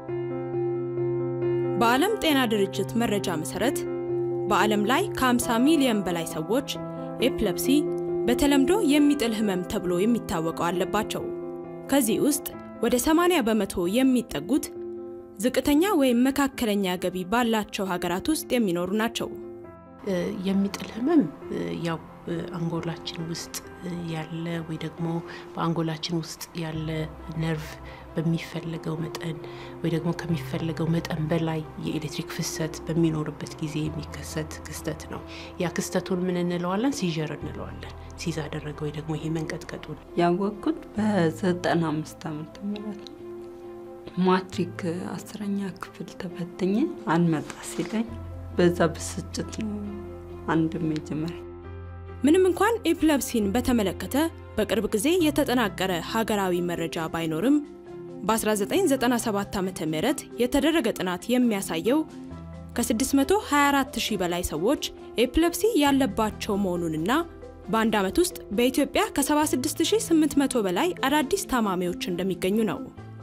በዓለም ጤና ድርጅት መረጃ መሰረት በዓለም ላይ ከ50 ሚሊዮን በላይ ሰዎች ኤፕለፕሲ በተለምዶ የሚጥል ህመም ተብሎ የሚታወቀው አለባቸው። ከዚህ ውስጥ ወደ 80 በመቶ የሚጠጉት ዝቅተኛ ወይም መካከለኛ ገቢ ባላቸው ሀገራት ውስጥ የሚኖሩ ናቸው። የሚጥል ህመም ያው አንጎላችን ውስጥ ያለ ወይ ደግሞ በአንጎላችን ውስጥ ያለ ነርቭ በሚፈለገው መጠን ወይ ደግሞ ከሚፈለገው መጠን በላይ የኤሌክትሪክ ፍሰት በሚኖርበት ጊዜ የሚከሰት ክስተት ነው። ያ ክስተቱን ምን እንለዋለን? ሲዥር እንለዋለን። ሲዝ አደረገ ወይ ደግሞ ይሄ መንቀጥቀጡን ያወቅኩት በዘጠና አምስት ዓመተ ምህረት ማትሪክ አስረኛ ክፍል ተፈትኜ አልመጣ ሲለኝ በዛ ብስጭት ነው አንድ መጀመሪያ ምንም እንኳን ኤፕለፕሲን በተመለከተ በቅርብ ጊዜ የተጠናቀረ ሀገራዊ መረጃ ባይኖርም በ1997 ዓ ም የተደረገ ጥናት የሚያሳየው ከ624 ሺህ በላይ ሰዎች ኤፕለፕሲ ያለባቸው መሆኑንና በአንድ ዓመት ውስጥ በኢትዮጵያ ከ76800 በላይ አዳዲስ ታማሚዎች እንደሚገኙ ነው።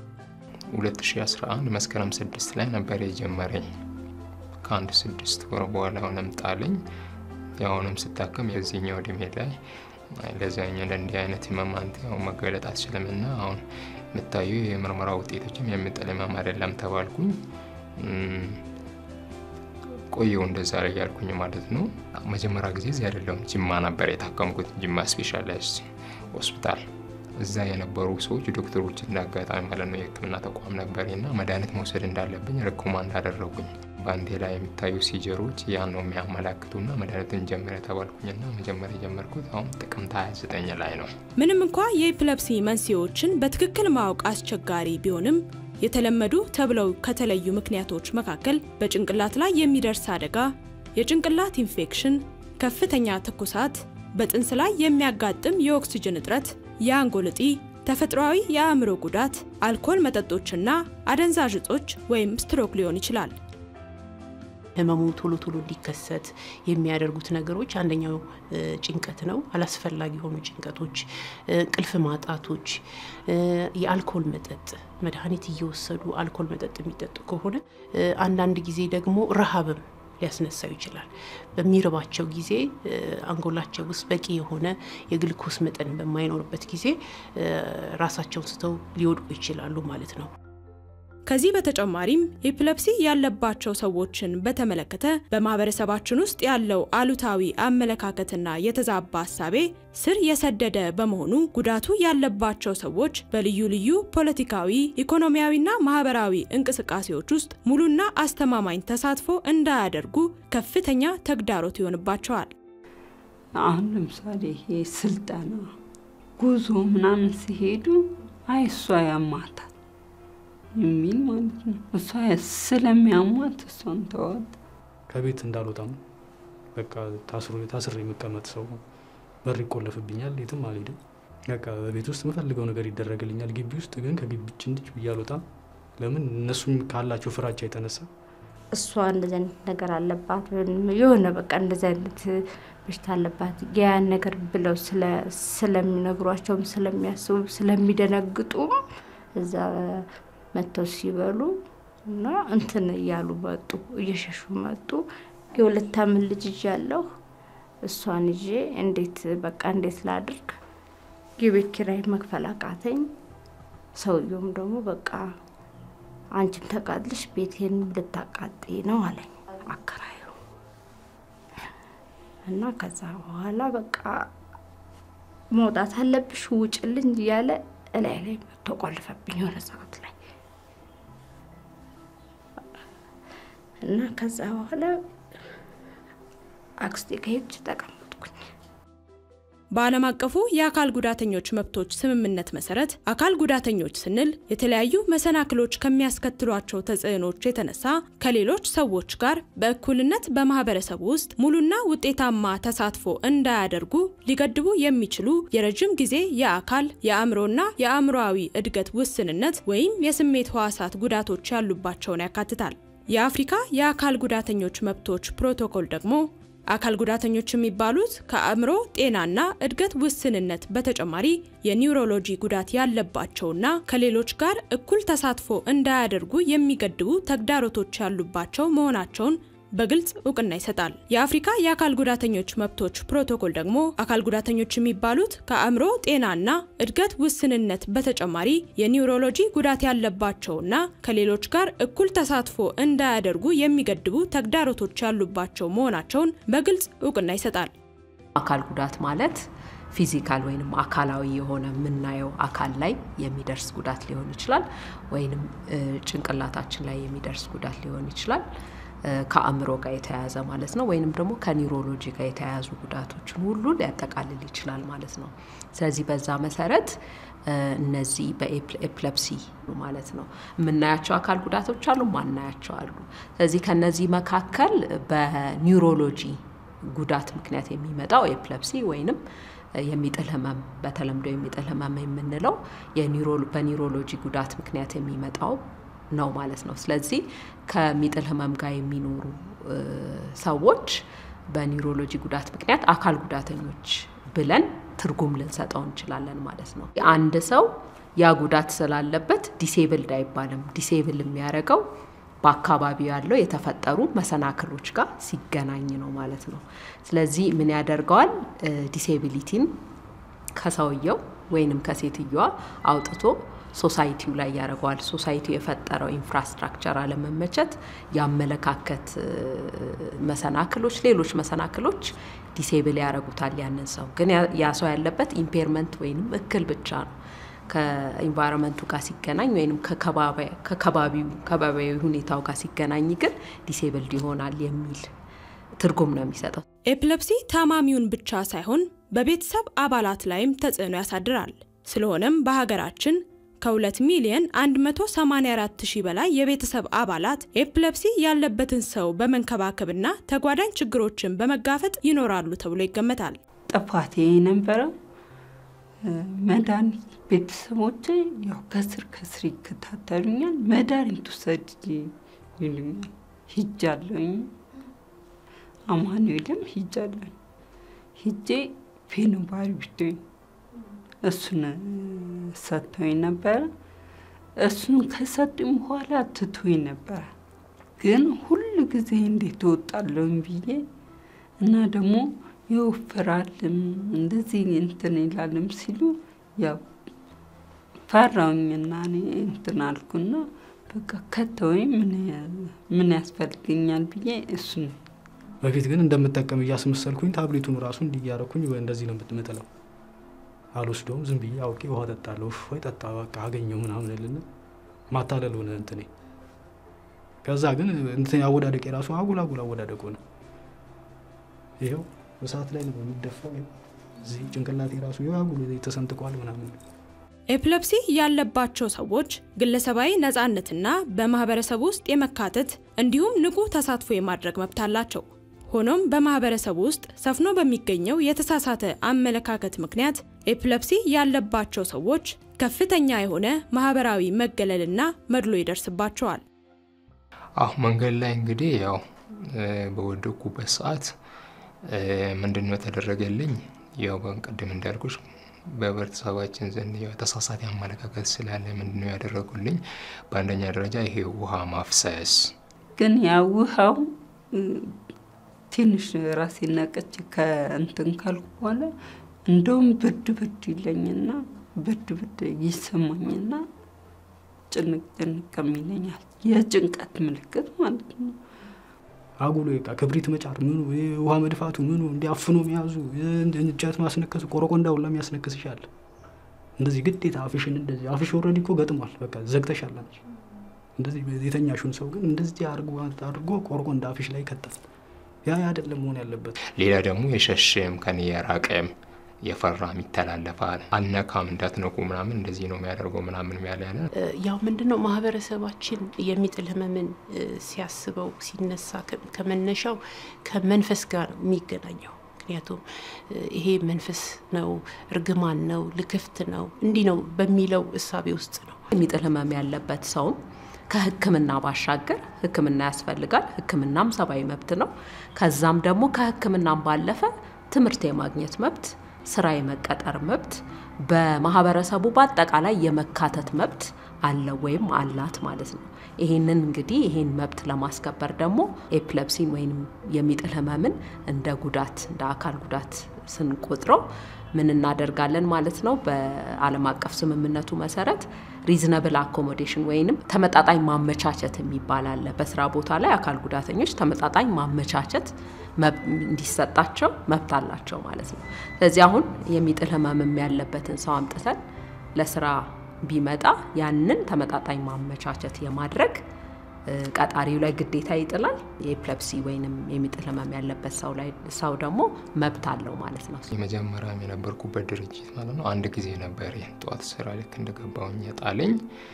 2011 መስከረም 6 ላይ ነበር የጀመረኝ። ከአንድ ስድስት ወር በኋላ ሆነም ጣለኝ። የአሁንም ስታከም የዚህኛው እድሜ ላይ ለዛኛው ለእንዲህ አይነት ህመም አንተ ያው መገለጥ አትችልምና አሁን የምታዩ የምርመራ ውጤቶችም የሚጥል ህመም አይደለም ተባልኩኝ። ቆየው እንደዛ ላይ ያልኩኝ ማለት ነው። መጀመሪያ ጊዜ እዚህ አይደለሁም ጅማ ነበር የታከምኩት፣ ጅማ ስፔሻላይዝድ ሆስፒታል። እዛ የነበሩ ሰዎች ዶክተሮች እንዳጋጣሚ ማለት ነው የህክምና ተቋም ነበር እና መድኃኒት መውሰድ እንዳለብኝ ሪኮማንድ አደረጉኝ። ባንዴ ላይ የሚታዩ ሲጀሮች ያን ነው የሚያመላክቱና መድኃኒቱን ጀምረ ተባልኩኝና መጀመሪያ የጀመርኩት አሁን ጥቅምት 29 ላይ ነው። ምንም እንኳ የኤፕለፕሲ መንስኤዎችን በትክክል ማወቅ አስቸጋሪ ቢሆንም የተለመዱ ተብለው ከተለዩ ምክንያቶች መካከል በጭንቅላት ላይ የሚደርስ አደጋ፣ የጭንቅላት ኢንፌክሽን፣ ከፍተኛ ትኩሳት፣ በጥንስ ላይ የሚያጋጥም የኦክሲጅን እጥረት፣ የአንጎል እጢ፣ ተፈጥሯዊ የአእምሮ ጉዳት፣ አልኮል መጠጦችና አደንዛዥ እጾች ወይም ስትሮክ ሊሆን ይችላል። ህመሙ ቶሎ ቶሎ እንዲከሰት የሚያደርጉት ነገሮች አንደኛው ጭንቀት ነው። አላስፈላጊ የሆኑ ጭንቀቶች፣ እንቅልፍ ማጣቶች፣ የአልኮል መጠጥ መድኃኒት እየወሰዱ አልኮል መጠጥ የሚጠጡ ከሆነ አንዳንድ ጊዜ ደግሞ ረሃብም ሊያስነሳው ይችላል። በሚርባቸው ጊዜ አንጎላቸው ውስጥ በቂ የሆነ የግልኮስ መጠን በማይኖርበት ጊዜ ራሳቸውን ስተው ሊወድቁ ይችላሉ ማለት ነው። ከዚህ በተጨማሪም ኤፕለፕሲ ያለባቸው ሰዎችን በተመለከተ በማህበረሰባችን ውስጥ ያለው አሉታዊ አመለካከትና የተዛባ ሀሳቤ ስር የሰደደ በመሆኑ ጉዳቱ ያለባቸው ሰዎች በልዩ ልዩ ፖለቲካዊ፣ ኢኮኖሚያዊና ማህበራዊ እንቅስቃሴዎች ውስጥ ሙሉና አስተማማኝ ተሳትፎ እንዳያደርጉ ከፍተኛ ተግዳሮት ይሆንባቸዋል። አሁን ለምሳሌ ይሄ ስልጠና፣ ጉዞ ምናምን ሲሄዱ አይ እሷ ያማታል የሚል ማለት ነው። እሷ ስለሚያሟት እሷን ተዋት። ከቤት እንዳልወጣም በቃ ታስሬ የምቀመጥ ሰው በር ይቆለፍብኛል፣ የትም አልሄድም። በቃ በቤት ውስጥ የምፈልገው ነገር ይደረግልኛል። ግቢ ውስጥ ግን ከግቢች እንድች ብዬ አልወጣም። ለምን እነሱም ካላቸው ፍራቻ የተነሳ እሷ እንደዚህ አይነት ነገር አለባት የሆነ በቃ እንደዚህ አይነት በሽታ አለባት ያን ነገር ብለው ስለሚነግሯቸውም ስለሚያስቡ ስለሚደነግጡም እዛ መጥተው ሲበሉ እና እንትን እያሉ መጡ፣ እየሸሹ መጡ። የሁለት አመት ልጅ ይዣለሁ። እሷን ይዤ እንዴት በቃ እንዴት ላድርግ? የቤት ኪራይ መክፈል አቃተኝ። ሰውየውም ደግሞ በቃ አንቺም ተቃጥልሽ ቤቴን ልታቃጥይ ነው አለኝ አከራዩ እና ከዛ በኋላ በቃ መውጣት አለብሽ ውጭልኝ እያለ እላይ ላይ መጥቶ ቆልፈብኝ የሆነ ሰዓት ላይ እና ከዛ በኋላ አክስቴ ከሄድች ተቀመጥኩኝ። በዓለም አቀፉ የአካል ጉዳተኞች መብቶች ስምምነት መሰረት አካል ጉዳተኞች ስንል የተለያዩ መሰናክሎች ከሚያስከትሏቸው ተጽዕኖች የተነሳ ከሌሎች ሰዎች ጋር በእኩልነት በማህበረሰቡ ውስጥ ሙሉና ውጤታማ ተሳትፎ እንዳያደርጉ ሊገድቡ የሚችሉ የረጅም ጊዜ የአካል የአእምሮና የአእምሮአዊ እድገት ውስንነት ወይም የስሜት ህዋሳት ጉዳቶች ያሉባቸውን ያካትታል። የአፍሪካ የአካል ጉዳተኞች መብቶች ፕሮቶኮል ደግሞ አካል ጉዳተኞች የሚባሉት ከአእምሮ ጤናና እድገት ውስንነት በተጨማሪ የኒውሮሎጂ ጉዳት ያለባቸውና ከሌሎች ጋር እኩል ተሳትፎ እንዳያደርጉ የሚገድቡ ተግዳሮቶች ያሉባቸው መሆናቸውን በግልጽ እውቅና ይሰጣል። የአፍሪካ የአካል ጉዳተኞች መብቶች ፕሮቶኮል ደግሞ አካል ጉዳተኞች የሚባሉት ከአእምሮ ጤናና እድገት ውስንነት በተጨማሪ የኒውሮሎጂ ጉዳት ያለባቸውና ከሌሎች ጋር እኩል ተሳትፎ እንዳያደርጉ የሚገድቡ ተግዳሮቶች ያሉባቸው መሆናቸውን በግልጽ እውቅና ይሰጣል። አካል ጉዳት ማለት ፊዚካል ወይንም አካላዊ የሆነ የምናየው አካል ላይ የሚደርስ ጉዳት ሊሆን ይችላል፣ ወይንም ጭንቅላታችን ላይ የሚደርስ ጉዳት ሊሆን ይችላል ከአእምሮ ጋር የተያያዘ ማለት ነው። ወይንም ደግሞ ከኒውሮሎጂ ጋር የተያያዙ ጉዳቶችን ሁሉ ሊያጠቃልል ይችላል ማለት ነው። ስለዚህ በዛ መሰረት እነዚህ በኤፕለፕሲ ማለት ነው የምናያቸው አካል ጉዳቶች አሉ፣ ማናያቸው አሉ። ስለዚህ ከነዚህ መካከል በኒውሮሎጂ ጉዳት ምክንያት የሚመጣው ኤፕለፕሲ ወይንም የሚጥል ህመም በተለምዶ የሚጥል ህመም የምንለው በኒውሮሎጂ ጉዳት ምክንያት የሚመጣው ነው ማለት ነው። ስለዚህ ከሚጥል ህመም ጋር የሚኖሩ ሰዎች በኒውሮሎጂ ጉዳት ምክንያት አካል ጉዳተኞች ብለን ትርጉም ልንሰጠው እንችላለን ማለት ነው። አንድ ሰው ያ ጉዳት ስላለበት ዲሴብልድ አይባልም። ዲሴብል የሚያደርገው በአካባቢው ያለው የተፈጠሩ መሰናክሎች ጋር ሲገናኝ ነው ማለት ነው። ስለዚህ ምን ያደርገዋል? ዲሴቢሊቲን ከሰውየው ወይንም ከሴትየዋ አውጥቶ ሶሳይቲው ላይ ያደርገዋል። ሶሳይቲው የፈጠረው ኢንፍራስትራክቸር አለመመቸት፣ የአመለካከት መሰናክሎች፣ ሌሎች መሰናክሎች ዲሴብል ያደርጉታል ያንን ሰው። ግን ያ ሰው ያለበት ኢምፔርመንት ወይንም እክል ብቻ ነው። ከኢንቫይሮንመንቱ ጋር ሲገናኝ ወይም ከከባቢያዊ ሁኔታው ጋር ሲገናኝ ግን ዲሴብልድ ይሆናል የሚል ትርጉም ነው የሚሰጠው። ኤፕለፕሲ ታማሚውን ብቻ ሳይሆን በቤተሰብ አባላት ላይም ተጽዕኖ ያሳድራል። ስለሆነም በሀገራችን ከ2 ሚሊዮን 184 ሺህ በላይ የቤተሰብ አባላት ኤፕለፕሲ ያለበትን ሰው በመንከባከብና ተጓዳኝ ችግሮችን በመጋፈጥ ይኖራሉ ተብሎ ይገመታል። ጥፋቴ የነበረው መድኃኒት ቤተሰቦቼ ያው ከስር ከስር ይከታተሉኛል። መድኃኒት ውሰድ ይሉኛል። ሂጃለሁኝ። አማኑኤልም ሂጃለሁኝ። ሂጄ ፌኖባሪ ብቶኝ እሱን ሰጥቶኝ ነበረ። እሱን ከሰጡኝ በኋላ ትቶኝ ነበረ። ግን ሁል ጊዜ እንዴት እወጣለሁኝ ብዬ እና ደግሞ ይወፍራልም እንደዚህ እንትን ይላልም ሲሉ ያው ፈራውኝና እኔ እንትን አልኩና በቃ ከተወኝ ምን ያስፈልገኛል ብዬ እሱን በፊት ግን እንደምጠቀም እያስመሰልኩኝ ታብሌቱን ራሱ እንዲያረኩኝ እንደዚህ ነው የምጥለው። አልወስደውም። ዝም ብዬ አውቄ ውሃ ጠጣለሁ። ወይ ጠጣ በቃ አገኘው ምናምን ልና ማታለል ሆነ እንትኔ። ከዛ ግን እንትን አወዳደቅ የራሱ አጉል አጉል አወዳደቅ ሆነ። ይኸው እሳት ላይ ነው የሚደፋው። እዚህ ጭንቅላቴ ራሱ አጉል ተሰንጥቋል ምናምን። ኤፕለፕሲ ያለባቸው ሰዎች ግለሰባዊ ነፃነትና በማህበረሰብ ውስጥ የመካተት እንዲሁም ንቁ ተሳትፎ የማድረግ መብት አላቸው። ሆኖም በማህበረሰብ ውስጥ ሰፍኖ በሚገኘው የተሳሳተ አመለካከት ምክንያት ኤፕለፕሲ ያለባቸው ሰዎች ከፍተኛ የሆነ ማህበራዊ መገለልና መድሎ ይደርስባቸዋል። አሁ መንገድ ላይ እንግዲህ ያው በወደኩበት ሰዓት ምንድን ነው የተደረገልኝ? ያው ቅድም እንዳልኩሽ በህብረተሰባችን ዘንድ የተሳሳተ አመለካከት ስላለ ምንድን ነው ያደረጉልኝ? በአንደኛ ደረጃ ይሄ ውሃ ማፍሰስ ግን ያ ውሃው ትንሽ ራሴ ነቀች ከእንትን ካልኩ በኋላ እንደውም ብርድ ብርድ ይለኝና ብርድ ብርድ ይሰማኝና ጭንቅ ጭንቅም ይለኛል። የጭንቀት ምልክት ማለት ነው። አጉሎ በቃ ክብሪት መጫር ምኑ ውሃ መድፋቱ ምኑ እንዲያፍኖ መያዙ እንጨት ማስነከሱ ቆረቆንዳ ሁላ የሚያስነክስሻል። እንደዚህ ግዴታ አፍሽን እንደዚህ አፍሽ ኦልሬዲ እኮ ገጥሟል። በቃ ዘግተሻል አንቺ። እንደዚህ የተኛሹን ሰው ግን እንደዚህ አድርጎ አድርጎ ቆረቆንዳ አፍሽ ላይ ከተል። ያ አይደለም መሆን ያለበት። ሌላ ደግሞ የሸሸም ከኔ የራቀም የፈራም ይተላለፋል። አልነካም እንዳትነኩ ምናምን እንደዚህ ነው የሚያደርገው ምናምን ያለ ያለ ያው ምንድን ነው ማህበረሰባችን የሚጥል ህመምን ሲያስበው ሲነሳ ከመነሻው ከመንፈስ ጋር ነው የሚገናኘው። ምክንያቱም ይሄ መንፈስ ነው፣ እርግማን ነው፣ ልክፍት ነው፣ እንዲህ ነው በሚለው እሳቤ ውስጥ ነው። የሚጥል ህመም ያለበት ሰውም ከሕክምና ባሻገር ሕክምና ያስፈልጋል። ሕክምናም ሰብአዊ መብት ነው። ከዛም ደግሞ ከሕክምናም ባለፈ ትምህርት የማግኘት መብት፣ ስራ የመቀጠር መብት፣ በማህበረሰቡ በአጠቃላይ የመካተት መብት አለ ወይም አላት ማለት ነው። ይህንን እንግዲህ ይህን መብት ለማስከበር ደግሞ ኤፕለፕሲን ወይም የሚጥል ህመምን እንደ ጉዳት እንደ አካል ጉዳት ስንቆጥረው ምን እናደርጋለን ማለት ነው። በዓለም አቀፍ ስምምነቱ መሰረት ሪዝነብል አኮሞዴሽን ወይንም ተመጣጣኝ ማመቻቸት የሚባል አለ። በስራ ቦታ ላይ አካል ጉዳተኞች ተመጣጣኝ ማመቻቸት እንዲሰጣቸው መብት አላቸው ማለት ነው። ስለዚህ አሁን የሚጥል ህመምም ያለበትን ሰው አምጥተን ለስራ ቢመጣ ያንን ተመጣጣኝ ማመቻቸት የማድረግ ቀጣሪው ላይ ግዴታ ይጥላል። የኤፕለፕሲ ወይንም የሚጥል ህመም ያለበት ሰው ላይ ሰው ደግሞ መብት አለው ማለት ነው። የመጀመሪያም የነበርኩበት ድርጅት ማለት ነው። አንድ ጊዜ ነበር ጠዋት ስራ ልክ እንደገባሁኝ የጣለኝ።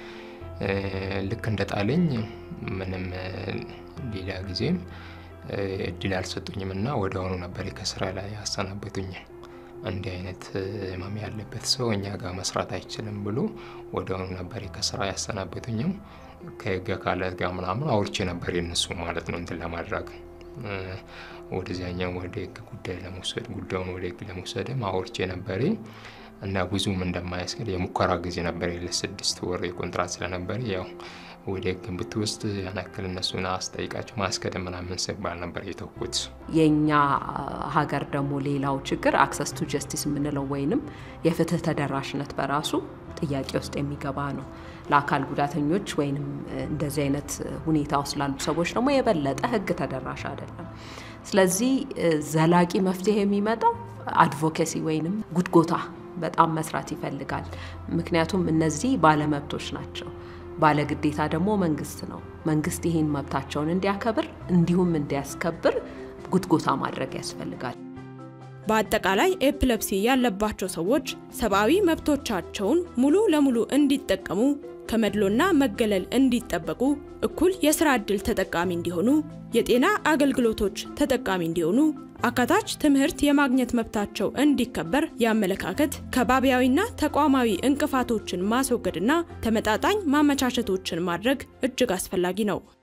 ልክ እንደ ጣለኝ ምንም ሌላ ጊዜም እድል አልሰጡኝም እና ወደ አሁኑ ነበር ከስራ ላይ ያሰናበቱኝ። እንዲህ አይነት ህመም ያለበት ሰው እኛ ጋር መስራት አይችልም ብሎ ወደ አሁኑ ነበር ከስራ ያሰናበቱኝም። ከህግ አካላት ጋር ምናምን አውርቼ ነበር የነሱ ማለት ነው እንትን ለማድረግ ወደዚያኛው ወደ ህግ ጉዳይ ለመውሰድ ጉዳዩን ወደ ህግ ለመውሰድም አውርቼ ነበር እና ብዙም እንደማያስገድ የሙከራ ጊዜ ነበር ለስድስት ወር የኮንትራት ስለነበር ያው ወደ ህግ ብትወስድ ያን ያክል እነሱን አስጠይቃቸው ማስከደ ምናምን ሲባል ነበር የተውኩት። የእኛ ሀገር ደግሞ ሌላው ችግር አክሰስ ቱ ጀስቲስ የምንለው ወይንም የፍትህ ተደራሽነት በራሱ ጥያቄ ውስጥ የሚገባ ነው። ለአካል ጉዳተኞች ወይንም እንደዚህ አይነት ሁኔታ ውስጥ ላሉ ሰዎች ደግሞ የበለጠ ህግ ተደራሽ አይደለም። ስለዚህ ዘላቂ መፍትሄ የሚመጣው አድቮኬሲ ወይንም ጉትጎታ በጣም መስራት ይፈልጋል። ምክንያቱም እነዚህ ባለመብቶች ናቸው። ባለግዴታ ደግሞ መንግስት ነው። መንግስት ይህን መብታቸውን እንዲያከብር እንዲሁም እንዲያስከብር ጉትጎታ ማድረግ ያስፈልጋል። በአጠቃላይ ኤፕለፕሲ ያለባቸው ሰዎች ሰብአዊ መብቶቻቸውን ሙሉ ለሙሉ እንዲጠቀሙ ከመድሎና መገለል እንዲጠበቁ፣ እኩል የስራ ዕድል ተጠቃሚ እንዲሆኑ፣ የጤና አገልግሎቶች ተጠቃሚ እንዲሆኑ፣ አካታች ትምህርት የማግኘት መብታቸው እንዲከበር የአመለካከት ከባቢያዊና ተቋማዊ እንቅፋቶችን ማስወገድና ተመጣጣኝ ማመቻቸቶችን ማድረግ እጅግ አስፈላጊ ነው።